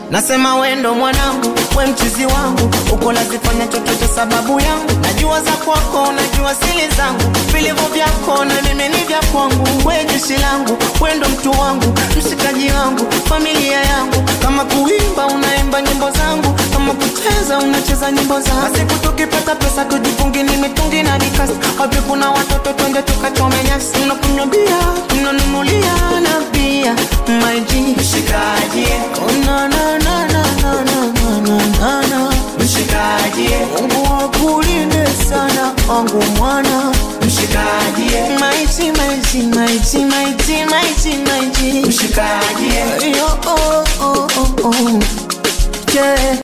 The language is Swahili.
Nasema wendo mwanangu, we mchizi wangu, uko lazifanya chochote sababu yangu. Najua za kwako, najua sili zangu, vilivyo vyako na mimi ni vya kwangu. We jeshi langu, wendo mtu wangu, mshikaji wangu, familia yangu. Kama kuimba unaimba nyimbo zangu, kama kucheza unacheza nyimbo zangu. Basi tukipata pesa tujifungi ni mitungi na dikasi, wapi kuna watoto twende tukachome nyasi, unakunywa bia, unanunulia na bia, my G Mshikaji, Oh, na, na, na, na, na, na, na, na, na, na. mshikaji, Mungu akulinde sana wangu mwana mshikaji, maiti maiti maiti maiti maiti maiti mshikaji. Yo, oh, oh, oh, oh. Yeah.